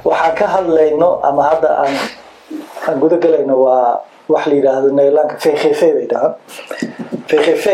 waxaan ka hadlayno ama hadda aan aan guda galayno waa wax la yidhaahdo nederlandka vgv bay dhahaan vgv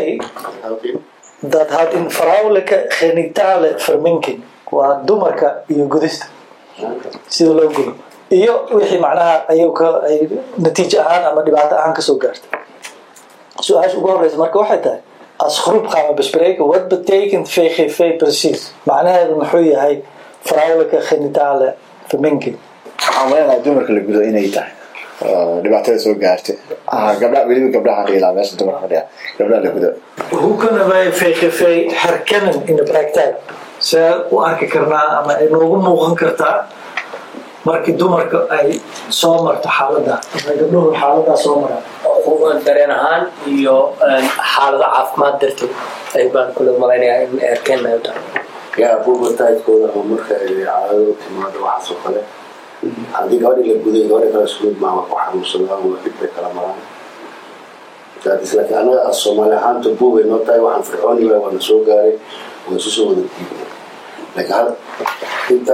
dat houdt in vrouwelijke genitale verminking waa dumarka iyo gudista sida loo gudo iyo wixii macnaha ayuu ka ay natiijo ahaan ama dhibaato ahaan kasoo gaartay su-aasha ugu horeysa marka waxay tahay als groep gaan we bespreken wat betekent VGV precies macnaheedu muxuu yahay vrouwelijke genitale verminking waxaan maleynayaa dumarka la gudo inay tahay oo dhibaatada soo gaartay Ah, gabdha weliba gabdhaha dhiilaa meesha dumarka fadhiya gabdhaha la gudo hoe kunnen wij VGV herkennen in de praktijk see u arki karnaa ama ay noogu muuqan kartaa markii dumarka ay soo marto xaalada ama gabdhuhu xaaladaa soo maraan xuquuqda dareen ahaan iyo xaalado caafimaad darteed ay baan kula malaynayaa in erkeen ay u tahay yaa buubataydkooda oo marka ay caadado timaado waxaas oo kale haddii gabadhii la guday gabadhi kale isku mid maaha ku xanuunsadaan waa dhib bay kala maraan daadis laakiin anaga as soomaali ahaanta buubay noo tahay waxaan fircooni waay waana soo gaaray waa isu soo wada diibnay laakiin hal inta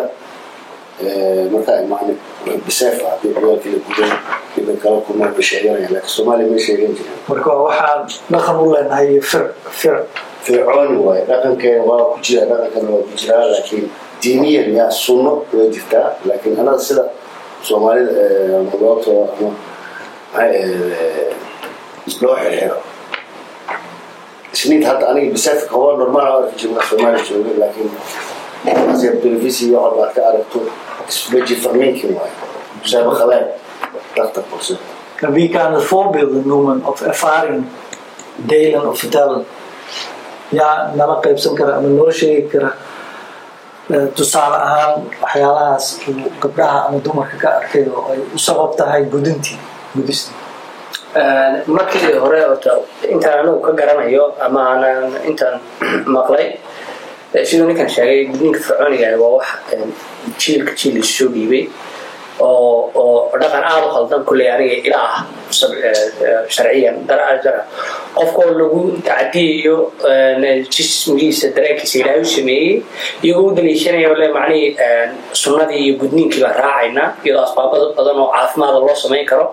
markaa imaanay biseef ah haddii ciyaalkii la guday dhibay kala kulmaan bay sheeganayaan laakiin soomaaliya may sheegan jirin marka waxaan dhaqan u leenahay fir fir fircooni waaye dhaqankeena waa ku jira dhaqankana waa ku jiraa laakiin diiniyan yaa sunno way jirtaa laakiin anaga sida soomaalida ama goobta ama maxay ahayd loo xirxiro isniid hadda aniga bisaafka haba normaal aan arki jirna soomaaliya joogay laakiin asiga telefisi iyo waxaad ka aragto isbeji farminkin waaye musaaba khaleen dhaqtar bulsho En wie kan het voorbeelden noemen of ervaring delen of vertellen? Ja, nala qaybsan kara ama noo sheegi kara eh, tusaale ahaan waxyaalahaas uu gabdhaha ama dumarka ka arkay oo ay u sabab tahay gudintii gudista markii hore ota intaan anigu ka garanayo ama aanan intaan maqlay eh, siduu ninkan sheegay gudniinka fircooniga ah waa wax eh, jiilka jiil isu soo dhiibay oo oo dhaqan aada u khaldan kulley aniga ila ah sab- eh, eh, sharciyan dar- dar- qofkoo lagu tacadiyayo eh, jismigiisa dareenkiisa ilaahay u sameeyey iyagoo u daliishanaya le macnihii eh, sunnadii iyo gudniinkii baan raacaynaa iyadoo asbaabada badan oo caafimaada loo samayn karo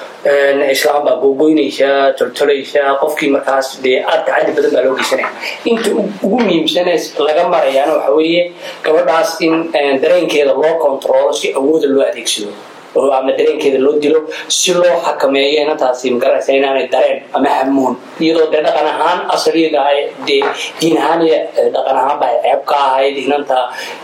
islaam baa googoynaysa toltolaysa qofkii markaas dee aad tacadi badan baa loo geysanaya inta ugu muhiimsane laga marayaana waxa weeye gabadhaas in dareenkeeda loo kontrolo si awooda loo adeegsado oo ama dareenkeeda loo dilo si loo xakameeyo inantaasi magaranaysa inaanay dareen ama hamuun iyadoo dee dhaqan ahaan asaliga ay dee diin ahaan iyo dhaqan ahaan baa ceeb ka ahayd inanta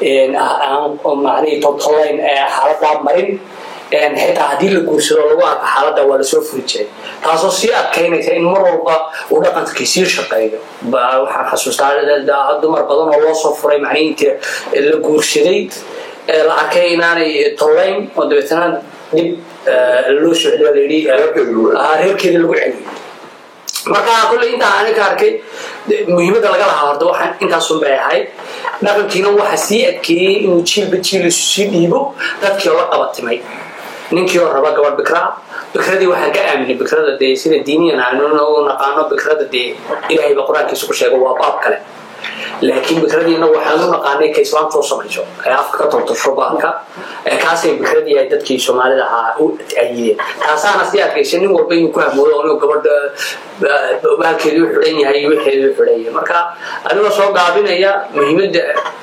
aan macnihii toltolayn xaaladaa marin xitaa haddii la guursado lagu arko xaaladda waa lasoo furi jiray taasoo sii adkaynaysa in mar walba uu dhaqankii sii shaqeeyo waxaan xasuustaa dumar badan oo loo soo furay macnihii intii la guursaday la arkay inaanay tollayn oo dabeetana dib loo socdo layidhi reerkeeda lagu celiyo marka kolley intaa ani ka arkay muhiimadda laga lahaa horta waxaan intaasun bay ahayd dhaqankiina waxa sii adkeeyey inuu jiilba jiil isu sii dhiibo dadkii oo la qabatimay ninkii oo raba gabadh bikraa bikradii waxaan ka aaminay bikrada dee sida diiniyan aanu u naqaano bikrada dee ilaahay ba qur-aankiisa ku sheego waa baab kale laakiin bikradiina waxaan u naqaanay ka islaamtoo samayso ee afka ka toltosho baalka kaasay bikradii ay dadkii soomaalida ahaa u ayideen taasaana sii adkaysa nin walba inuu ku hamoodo inuu gabadha baalkeedu u xidhan yahay iyo wixeedu u xidhan yahay marka anigoo soo gaabinaya muhiimadda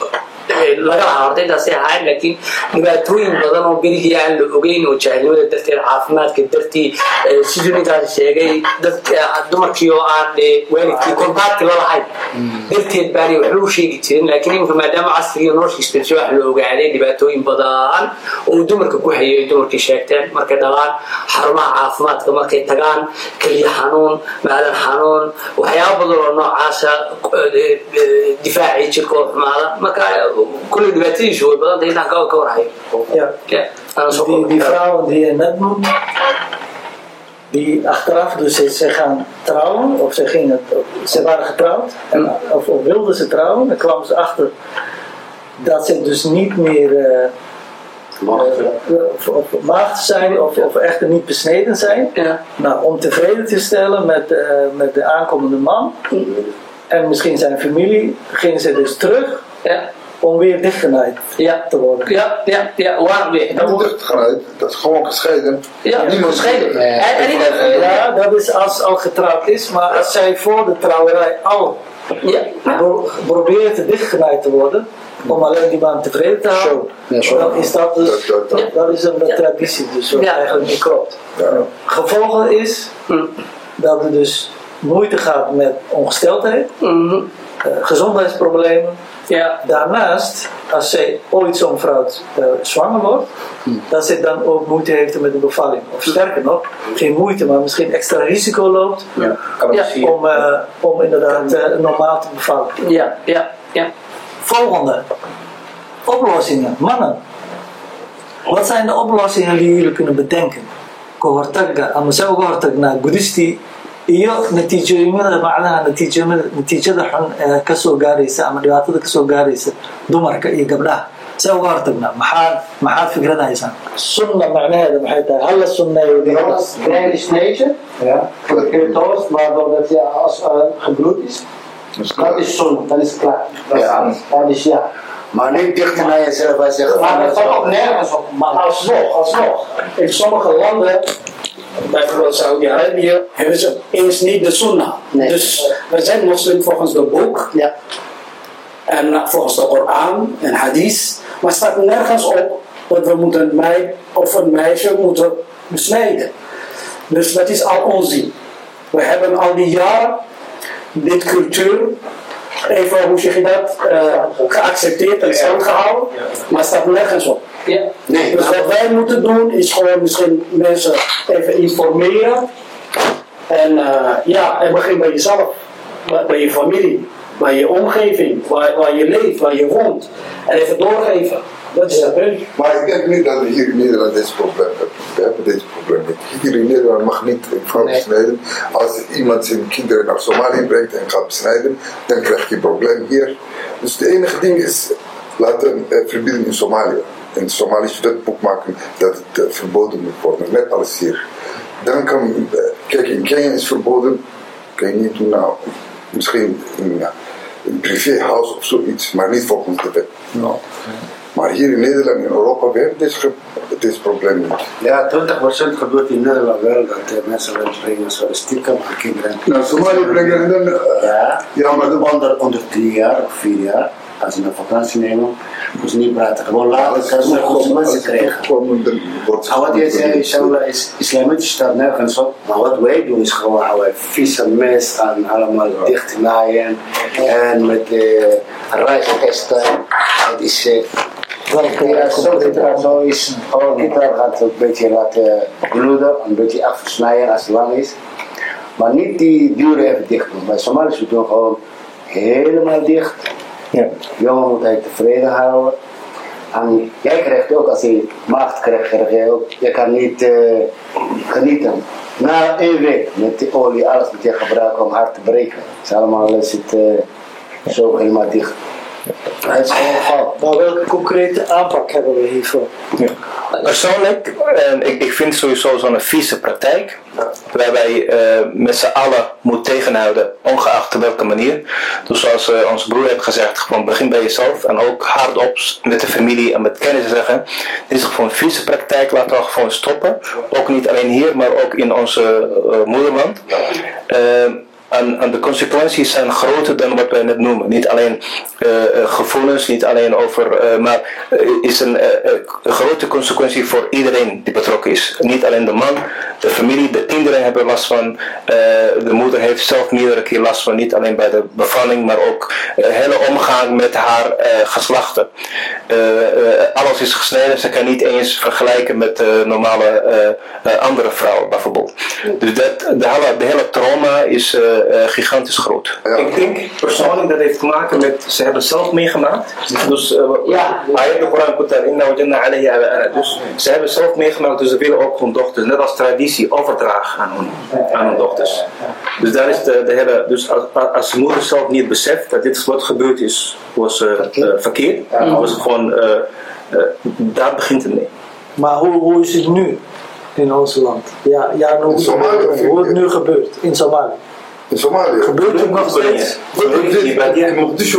laga lahaa horta intaasay ahayn laakiin dhibaatooyin badan oo berigii aan la ogeyn oo jaahilnimada darteed caafimaadka dartii siduu ninkaasi sheegay dumarkii oo aan waalidkii kontaakti la lahayn darteed baanay waxba u sheegi jirin laakiin iminka maadaama casriga nolosha isbedeshay wax la ogaaday dhibaatooyin badan oo dumarka ku hayay dumarkii sheegteen markay dhalaan xarumaha caafimaadka markay tagaan keliya xanuun maadan xanuun waxyaaba badan oo noocaasa difaacii jirka oo xumaada marka كل دباتيش هو بدل ده كاو كاو راي Ja. انا Die, die vrouwen die je net noemde, die achteraf, dus ze, ze gaan trouwen, of ze, gingen, ze waren getrouwd, en, of, of wilden ze trouwen, dan kwamen ze achter dat ze dus niet meer uh, of, of maagd zijn of, of echter niet besneden zijn. Ja. Nou, om tevreden te stellen met, uh, met de aankomende man en misschien zijn familie, gingen ze dus terug Ja. om weer dichtgenaaid Ja. te worden. Ja, ja, ja. Waarom weer? Dat Niet wordt- dichtgegaan, dat is gewoon gescheiden. Ja, Niemand- gescheiden. En, en niet dat, eh, Ja, dat is als al getrouwd is, maar als zij voor de trouwerij al ja, ja. pro- probeert dichtgenaaid te worden, om alleen die man tevreden te houden, Ja, zo. dan is dat dus, Dat- dat- dat. dat is een Ja. traditie dus wat Ja. eigenlijk niet klopt. Ja. Gevolgen is Hm. dat er dus moeite gaat met ongesteldheid, Mhm. eh, gezondheidsproblemen. Ja. Daarnaast, als zij ooit zo'n vrouw eh, zwanger wordt, dat zij dan ook moeite heeft met de bevalling. Of sterker nog, geen moeite, maar misschien extra risico loopt Ja. om, eh, om inderdaad eh, normaal te bevallen. Ja, ja, ja. Volgende. Oplossingen. Mannen. Wat zijn de oplossingen die jullie kunnen bedenken? كهرتاج أما سوى كهرتاجنا قدستي iyo natiijooyinada macnaha natiijooyinada natiijada xun ee kasoo gaaraysa ama dhibaatada kasoo gaaraysa dumarka iyo gabdhaha see uga hortagnaa maxaad maxaad fikradahaysaan sunna macnaheeda maxay tahay hala sunneeyo Kleine snijden, Ja. voor de curatoos, waardoor dat je als uh, gebloed is. Dat is zonde, dat is klaar. Dat is Ja. alles. Dat is ja. Maar niet dichter naar jezelf als je Maar dat staat ook gevangen nergens op. Maar Alsnog, alsnog. In sommige landen, bijvoorbeeld Saudi-Arabië, hebben ze eens niet de sunnah. Nee. Dus we zijn moslim volgens de boek Ja. en uh, volgens de Koran en hadith. Maar het staat nergens op dat we moeten een meid of een meisje moeten besnijden. Dus dat is al onzin. We hebben al die jaren dit cultuur, even hoe zeg je dat, eh, geaccepteerd en stand gehouden, maar het staat nergens op. Nee, Dus wat wij moeten doen is gewoon misschien mensen even informeren. En eh, ja, en begin bij jezelf, bij, bij je familie, bij je omgeving, waar, waar je leeft, waar je woont. En even doorgeven. Dat is het punt. Maar ik denk niet dat we hier in Nederland deze probleem hebben. We hebben deze probleem niet. Hier in Nederland mag niet een vrouw Nee. besnijden. Als iemand zijn kinderen naar Somalië brengt en gaat besnijden, dan krijg je een probleem hier. Dus de enige ding is laten uh, verbieden in Somalië. In het Somalische wetboek maken dat het eh, verboden moet worden, net als hier. Dan kan, eh, kijk, in Kenia is verboden, kan je niet doen nou, misschien in eh, een privéhuis of zoiets, maar niet volgens de wet. Nou. Maar hier in Nederland en Europa weer dit, ge- dit probleem niet. Ja, 20% gebeurt in Nederland wel dat eh, mensen wel brengen zo stiekem aan kinderen. Nou, Somalië brengen en dan... eh, Ja, Ja, maar de- onder, onder drie jaar of vier jaar, als ze een vakantie nemen, moeten ze niet praten. Gewoon later kan ze consequenties krijgen. komen, dan wordt En wat jij zei, inshallah, is islamitisch staat nergens op. Maar wat wij doen is gewoon oude vieze mest aan allemaal dicht naaien. En met de reisorkesten. Het is... eh, ja, zo gitaar zo is. Gewoon gitaar gaat een beetje laten bloeden, een beetje afsnijden als het lang is. Maar niet die deuren even dicht doen. Bij Somaliërs we doen gewoon helemaal dicht. Ja. Jongen moet hij tevreden houden. En jij krijgt ook, als je maagd krijgt, krijg jij ook, je kan niet eh, genieten. Na één week met die olie, alles moet je gebruiken om hard te breken. Het is allemaal zit eh, zo helemaal dicht. Het is gewoon fout. Maar welke concrete aanpak hebben we hiervoor? Persoonlijk, eh, ik, ik vind sowieso zo'n vieze praktijk, waarbij eh met z'n allen moet tegenhouden, ongeacht op welke manier. Dus zoals eh, onze broer heeft gezegd, gewoon begin bij jezelf en ook hardop met de familie en met kennis zeggen. Dit is gewoon een vieze praktijk, laten we gewoon stoppen. Ook niet alleen hier, maar ook in onze eh, moederland. Eh, en, en de consequenties zijn groter dan wat wij net noemen. Niet alleen eh, eh, gevoelens, niet alleen over, eh, maar uh, is een, uh, een grote consequentie voor iedereen die betrokken is. Niet alleen de man, de familie, de kinderen hebben last van. Uh, de moeder heeft zelf meerdere keer last van, niet alleen bij de bevalling, maar ook de hele omgang met haar uh, geslachten. alles is gesneden, ze kan niet eens vergelijken met de normale andere vrouwen bijvoorbeeld. Dus dat, de, hele, de hele trauma is uh, gigantisch groot. Ja. Ik denk persoonlijk dat heeft te maken met, ze hebben zelf meegemaakt. Dus uh, Ja. ayat de Koran komt daarin, nou janna alayha wa ana. Dus ze hebben zelf meegemaakt, dus ze willen ook hun dochters, net als traditie, overdragen aan hun, aan hun dochters. Dus daar is de, de hele, dus als, als de moeder zelf niet beseft dat dit wat gebeurd is, was uh, verkeerd, was het gewoon, daar begint het mee. Maar hoe, hoe is het nu in ons land? Ja, ja hoe, In Somalië, hoe het nu gebeurt in Somalië. in Somalia. Mogadishu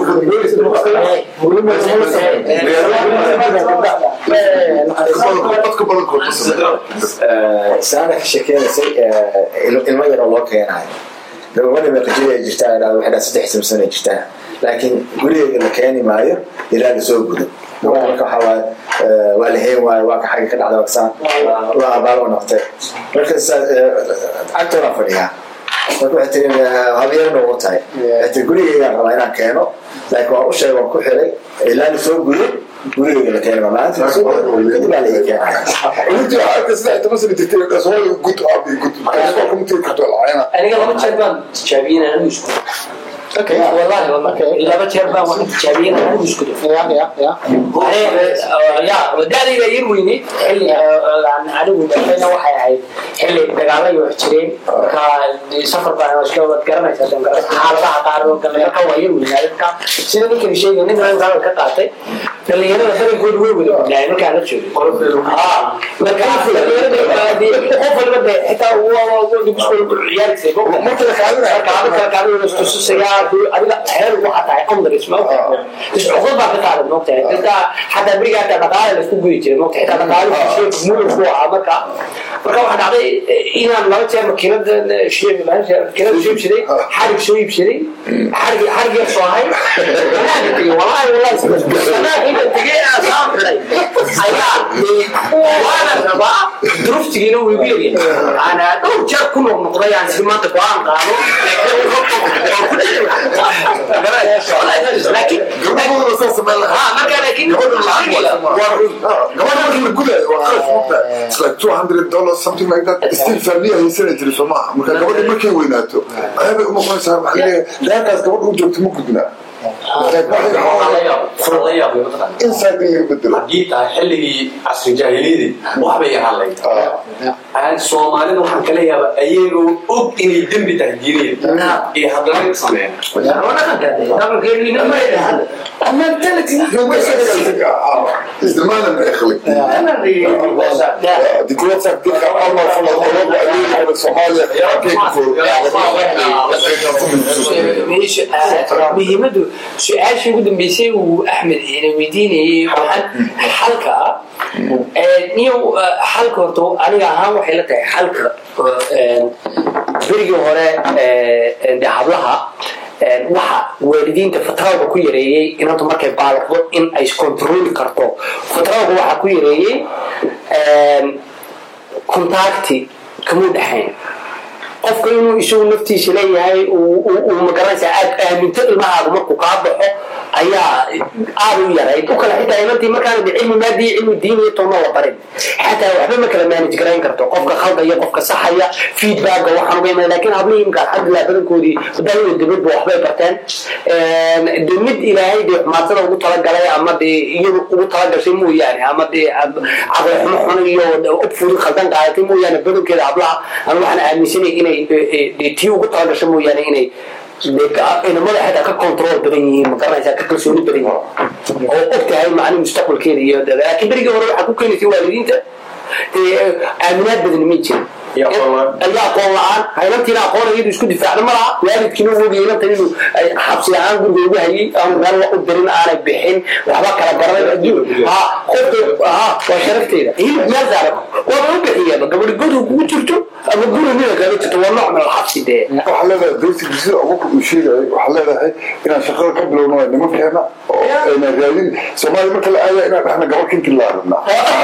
dadka badankood ma sameeyaan. saana ka sheekeynaysay ilmo yaroo loo keenayo gabadha meeqajida jirtaa ilaa waxay dhaa saddex samsan ay jirtaa laakiin gurigeega la keeni maayo ilaa la soo gudo gabadha marka waxaa waaye waa la heen waayo waa ka xagga ka dhacda waksaan waa abaal u noqtay marka cagtoona fadhiyaa marka waxay tiri habeerna ugu tahay waxay tiri gurigeygaan rabaa inaan keeno laakiin waan u sheegay waan ku xiray ilaa la soo gudo gurigeyga la keeni maalinta la soo gudo kadib baa la ii keenaya Intii waxaa arka saddex toban sano jirtay oo Soomaaliga gud aabi gud. Waa kuma tiri karto lacayna. aniga laba jeer baan tijaabiyey anigu isku wallahi wallahi laba jeer baan wax tijaabiyey anigu isku ya ya ya ya da'dayda yar weyneyd xilli aan anigu dhashayna waxay ahayd xilli dagaalay wax jireen marka safar baan iska wad garanaysaa dan xaaladaha qaar oo kale marka waa yar weynaaday marka sida ninkan sheegay nin aan gaal ka qaatay dhalinyarada badankoodu way wada gudnaayeen markaan la joogay marka dhalinyarada qof walba de xitaa ciyaarisa marka la kaadinayo kala kaadinayo istususayaa adiga heer waxaa tahay qamdaris ma iscuqdad baa ka qaadan moogtahay dadka xataa beriga hataa dhaqaale la isku guyi jiray moogtahay xitaa dhaqaale mudan ku ahaa marka marka waxaa dhacday inaan laba jeer makiinada makiinada soo iibsaday xarig soo iibsaday xarig xarig yar soo ahay banaanka tegey wallahi wallahi banaanka inta tegey saan xidhay ayaa waana rabaa duruftigiina wuu igu yaryahay ana dhowr jeer ku noqnoqday aan si maanta go-aan qaado laakiin Gabadhooda saa sameyn lahaa. marka laakiin Gabadha lacag waa gabadha markii la gudayo waa kharash mugta it's like 200 dollars something like that still family haysana jiri soo maaha marka gabadha markay weynaato ayabay uma qonaysaa waxaa leeyahay reerkaas gabadha u joogto ma gudbina inside in laga bedelo haddii tahay xilligii casri jaahiliyadii waxbay yaraalay soomaalida waxaan kala yaabaa ayagoo og inay dembi tahay diinaya iyo haddana sameeyaan isticmaalan اخلق دي كلها تكتيك الله فلا الله وعليه Soomaaliya muhiimadu su-aashii ugu dambeysay uu axmed ina weydiinayay waxaan xalka ah niyo xalka horta aniga ahaan waxay la tahay xalka berigii hore de hablaha waxa waalidiinta fatraalka ku yareeyey inanta markay baalaqdo in ay kontroli karto fatraalka waxaa ku yareeyey contacti kamuu dhexayn qofka inuu isagu naftiisa leeyahay uu magaranaysa aad aaminto ilmahaaga markuu kaa baxo ayaa aad u yarayd u kale xitaa inantii markaana de cilmi maadiya cilmi diiniya toona la barin xataa waxba ma kala manage garayn karto qofka khaldaya qofka saxaya feedbacka waxaan uga iman lakin hablihii imka alxamdulilah badankoodii daliyo dibadba waxbay barteen de mid ilaahay dee xumaatada ugu talagalay ama dee iyadu ugu talagashay mooyaane ama dee caqli xumo xun iyo ubfuri khaldan qaadatay mooyaane badankeeda hablaha aan waxaan aaminsanay inay tii ugu talagasho mooyaane inay inamada xataa ka control badan yihiin ma garanaysaa ka kalsooni badan yihiin oo og tahay macni mustaqbalkeeda iyo laakiin berigii hore waxaa ku keenaysay waalidiinta aaminaad badan ma jirin iyo aqoon la-aan haynantiina aqoon iyadu isku difaacda ma laha waalidkiina u ogaya inantan inuu xabsi ahaan guriga ugu hayay aanu meel la u dirin aanay bixin waxba kala garanay adduun ha qofka ha waa sharafteeda hilib meel saaran waaba u bixiyaba gabadhi guriga kugu jirto ama guriga mida kaga jirto waa nooc min alxabsi dee waxaa leedahay basic sida abubakar uu sheegayay waxaa leedahay inaan shaqada ka bilowno waa nimankeena oo ayna raadin soomaaliya marka la aadaya inaan dhahna gabadh kinkin laa rabnaa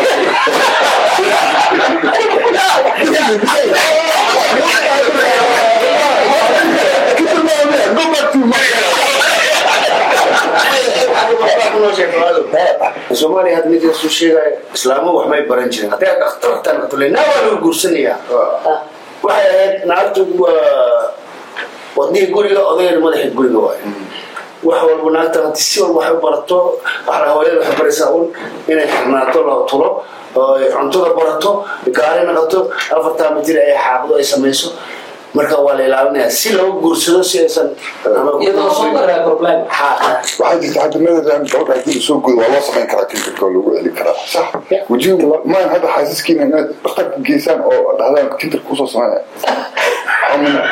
soomaaliya hadda mid soo sheegaya islaamu wax may baran jirin hadday dhakhtartan tulena waa lagu guursanayaa waxay ahayd naagtu waa wadnihii guriga odayna madaxii guriga waay wax walba naagta hadii si walba waxay barato waxaa hooyada waxay baraysaa un inay xirnaato la tulo oo ay cuntada barato gaari naqato afartaa mitir ay xaaqdo ay samayso marka waa la ilaalinayaa si loo guursado si aysan iyadoo soo daraa problem waxaa jirta hadda madadan gabadha hadii lasoo gudo waa loo samayn karaa kinkinka oo lagu celin karaa sax wajihu maan hadda xaasaskiina inaad dhakhtarka geysaan oo dhahdaan kintarka kusoo sameeya xumina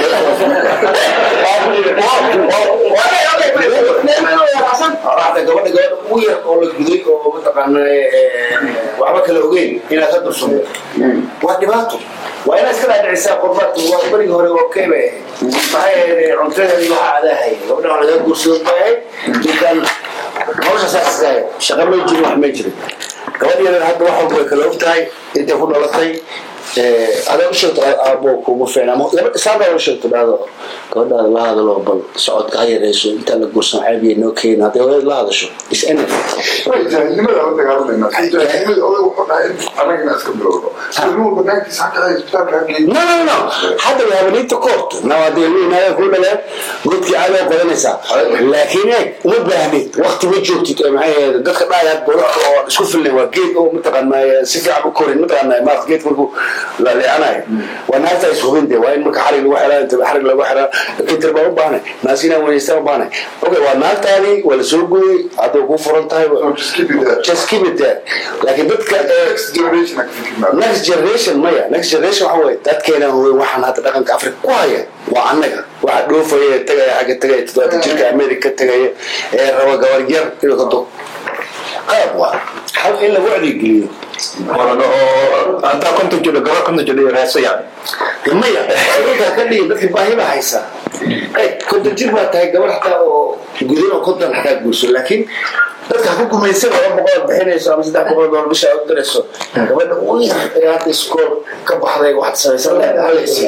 raacda gabadha gabadha ugu yar oo la guday oo mataqaana waxba kala ogeyn inaad ka dursumo waa dhibaato waa inaad iska dhaadhicisaa qurbaadka waa berigi hore oo keyba ahayd maxay ahayd cuntadeeda iyo waxa adaa hayay gabadha waa laga guursado bay ahayd ninkan hawsha saas iska ahayd shaqa may jirin wax may jirin gabadheedan hadda wax walba way kala og tahay intay ku dhalatay adaa u sheegto aabo kugu fiicna ama gabadha saandaa u sheegto dhahdo gabadhaada la hadalo bal socodka ha yareyso intaan la guursan ceebiya noo keeni hadday hooyada la hadasho is energy jaahilnimada la dagaalanayna jaahilnimada odag wuxuu dhahay anagana iska bilowno ilmuhu banaankiisa xataa isbitaalka hageeyo no no no hadda we have an intercourt now hadday ilmihiinaaga ku dhaleen godkii caadi oo qodanaysaa laakiin eeg uma baahnid waqti ma joogtid ee maxay ahayd dadka dhaaya boladka oo isku filnay waa geed oo mataqaanaa si fiican u korin mataqaanaa maarta geedka markuu la leecanayo waa naagta is hubin dee waa in marka xarig lagu xiraa inta xarig lagu xiraa kintir baa u baahnay naas inaa wanaystaa u baahnay okay waa naagtaadii waa la soo gooyey hadday kuu furan tahay just keep it there. just keep it there laakiin dadka ee next generation ka fikirnaa next generation maya next generation waxa weye dadkeena hooy waxaan hadda dhaqanka africa ku haya waa annaga waxa dhoofaya ee tagaya xagga tagaya toddobaatan jirka america tagaya ee raba gabar yar inuu ka dog qalab waa hal in lagu wacdigeliyo Horena oo haddaa konton jiro gabar konton jiro iyo reeso yani maya dadka ka dhigin dadka baahi baa haysaa ay konton jir baa tahay gabar xataa oo gudan oo konton xataa guurso laakiin dadka ha ku gumaysan laba boqol bixinayso ama saddex boqol doollar bisha aad u dirayso gabadha ugu yar ee hadda iskool ka baxday waxaad samaysan lahayd halaysi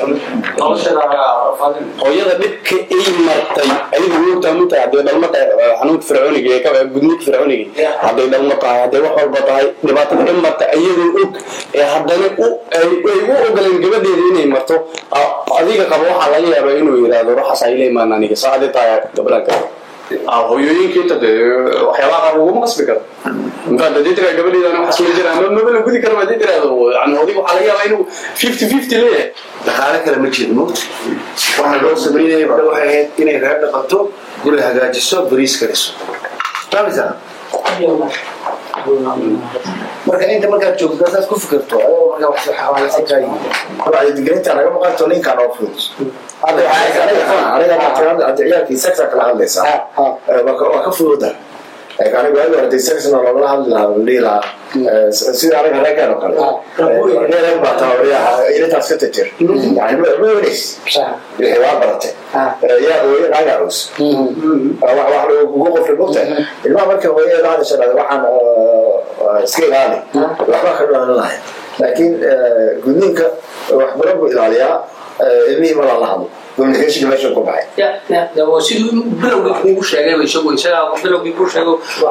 hooyada dhibka ay martay adigu wogtaa minta hadday dhalmo tahay xanuunka fircooniga ee ka- gudniinka fircooniga hadday dhalmo tahay hadday wax walba tahay dhibaatada in marta iyadoo og ee haddana u ay ay u ogoleen gabadheeda inay marto a- adiga qaba waxaa laga yaabaa inuu yidhaahdo ruuxaas ay la imaan aniga saacadii tahay gabadhan kale hooyooyinka inta dee waxyaabaha qaar laguma qasbi karo intaad hadii tiraa gabadheedana waxaa soo jira ama maba la gudi karo hadii tiraahdo yani odig waxaa laga yaabaa inuu fifty fifty leeyahay dhaqaale kale ma jiro mugta waxaa loo samaynaya gabadha waxay ahayd inay reer dhaqato guri hagaajiso bariis kariso fahameysaa marka inta markaad joogto saas ku fikirto adoo markaa wax xawaalasa kaa yimid wacyigelinta naga maqanto ninkaan oo fudud hadda waxaa aniga aniga hadda ciyaalkii sexa kala hadlaysaa Eh, waa ka- waa ka fududa Like aniga waagi hore dee sexna loogala hadli lahaa oo dhihi lahaa eh, sida aniga reerkeen oo kale Eh, reer baa tababaryaha ilintaas ka tajir yani ma ma weynays wixii waa baratay Eh, yaa hooye naga cus wax wax ugu qofri mogta ilmaha marka hooye la hadasha dhahda waxaan eh, iska ilaali waxba ka dhalan lahay laakiin eh, gudniinka waxbaran buu ilaaliyaa eh, ilmihii ma lala hadlo communicationka meesha ku baxay ya ya ya waa siduu bilowgii kuugu sheegay isagu isagaa bilowgii kuu sheego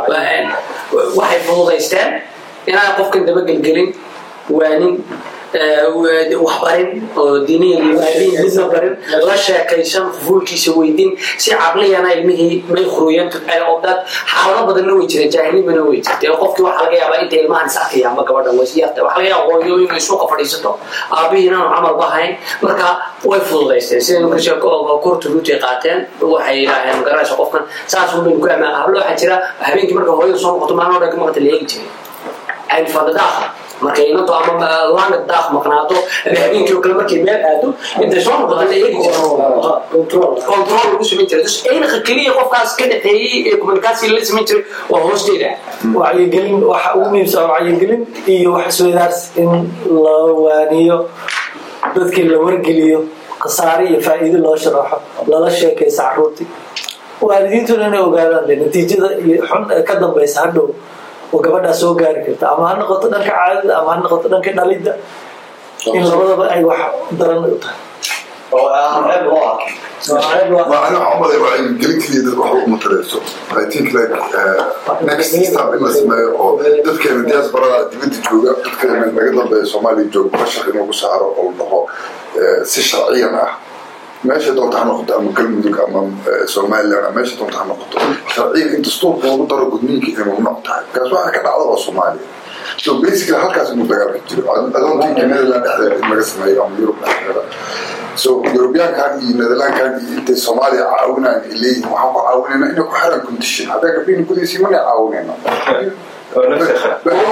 waxay fududaysteen inaan qofkan dabagelgelin waanin waxbarin oo diiniya limaadiin midna barin la sheekaysan fuulkiisa weydin si caqliyana ilmihii may khuruyeen oo dad xaalado badanna way jireen jaahilnimana way jirtay oo qofkii waxaa laga yaabaa inta ilmahan is arkaya ama gabadhan way siyarta waxaa laga yaaba hooyo inay suuqa fadhiisato aabihii inaanu camal bahayn marka way fududaysteen sida ninka sheeko korta ruutay qaateen waxay yidhaaheen magaranaysa qofkan saas un baynu ku amaa hablo waxaa jira habeenkii marka hooyada soo noqoto maalin dhan ka maqanta la eegi jiray aynu fadadaaqa markay inato ama langa daaq maqnaato ama habeenkii oo kale markay meel aado intay soo noqoto la eegi jira control lagu samayn jiray dus aynaqa keliya qofkaas ka dhexeeyey ee communication la samayn jiray waa hoosteeda wacyigelin waxa ugu muhiimsan wacyigelin iyo wax isweydaars in la waaniyo dadkii la wargeliyo khasaare iyo faa'iido loo sharaxo lala sheekaysa caruurtii waalidiintuna inay ogaadaan de natiijada iyo xun ee ka dambaysa hadhow oo gabadhaa soo gaari karta ama ha noqoto dhanka caadada ama ha noqoto dhanka dhalidda in labadaba ay wax daran u tahay oo aan ceeb loo arkin ما أنا عمري وعي قلت لي ده روح مترسو I think like uh, next step in السماء أو dadka in dias bara dibadda jooga dadka in laga dambeeyo Soomaaliya jooga bashar inuu ku saaro oo dhaho si sharciyan ah meesha doonta ha noqoto ama galmudug ama Soomaaliland ama meesha doonta ha noqoto sharciyan in dastuurka lagu daro gudniinka inuu nooc tahay kaas waxa ka dhacda waa Soomaaliya so basically halkaas inuu dagaalka jiro adoontii Netherland dhexdeeda in laga sameeyo ama Europe dhexdeeda so Europeankan iyo Netherlandkan iyo intay Soomaaliya caawinayaan ay leeyihiin waxaan ku caawinaynaa inay ku xiraan condition haddaa gabdhihin gudihiisii mana caawinayno oo nafsaha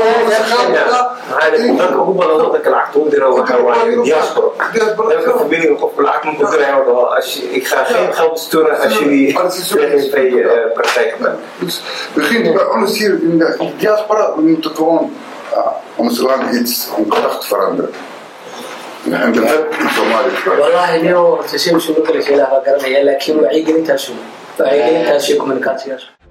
maxaa dadka ugu badan wadanka lacagta u dira waxaa waaye diaspora dalka familiga qofka lacag markuu diraya oo dhaho ik ga geen geld sturen als jullie PGV praktijk hebben Dus begin bij ons hier in de in de diaspora, we moeten gewoon uh, ons land iets, om gedacht te veranderen. En dat heb ik in Somalië gedaan. والله اليوم تسيب شو بكره شيء لا garanaya laakiin wacyigelintaas wacyigelintaas iyo communicationkaas